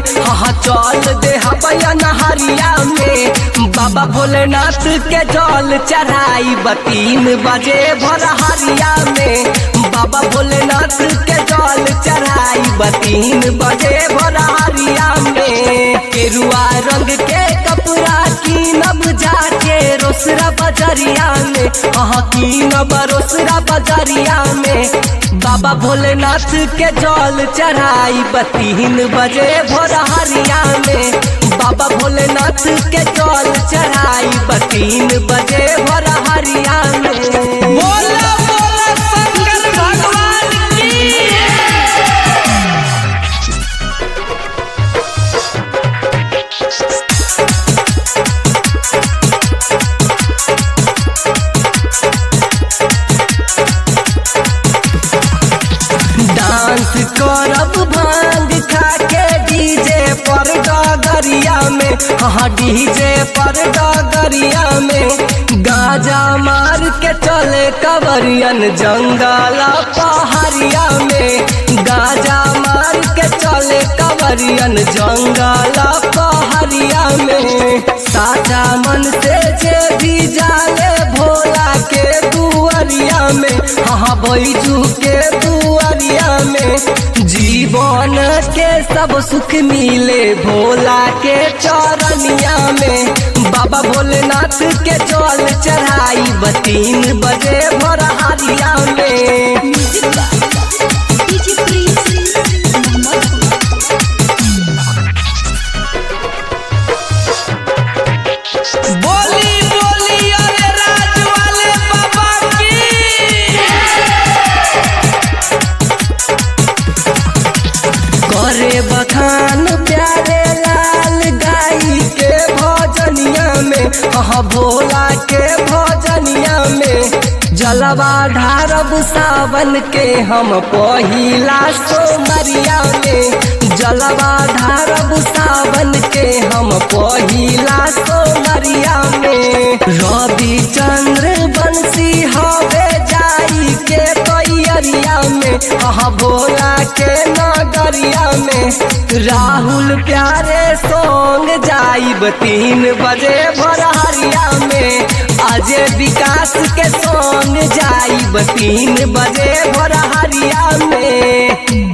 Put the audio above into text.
हाँ चल दे हबैया नहरिया में बाबा भोलेनाथ के जल चढ़ाई तीन बजे भरहरिया में बाबा भोलेनाथ के जल चढ़ाई तीन बजे भरहरिया में केरुआ रंग के कपड़ा कीनब जाके रोसरा बजरिया में हाँ कीनब रोसरा बजरिया में बाबा भोलेनाथ के जल चढ़ाई तीन बजे भोरहरिया में बाबा भोलेनाथ के जल चढ़ाई तीन बजे भोरहरिया में बोला बोला शंकर भगवान की डांस करब भांग खा के डीजे पर डगरिया में हाँ डीजे पर डगरिया में गाजा मार के चले कवरियन जंगल पहाड़िया में गाजा मार के चले कवरियन जंगल पहाड़िया में साचा मन से जे भी जाले भोला के दुआरिया में हाँ बैजू के दुआरिया में जीवन के सब सुख मिले भोला के चरनिया में बाबा भोलेनाथ के जल चढ़ाई तीन बजे भोरहारिया में डीजे प्रिंस मोहम्मद बोली बोली अरे राज वाले बाबा की करे बखान प्यारे लाल गाई के भजनिया में हाँ भोला के भजनिया में जलवा ढारब सावन के हम पहिला सोमरिया में जलवा ढारब सावन के हम पहिला सोमरिया में रवि चंद्र बंसी हवे जाई के तैयारिया में हाँ भोला के नगरिया में राहुल प्यारे सोंग जाइब तीन बजे भरहरिया में अजय विकास के सोंग जाइब तीन बजे भरहरिया में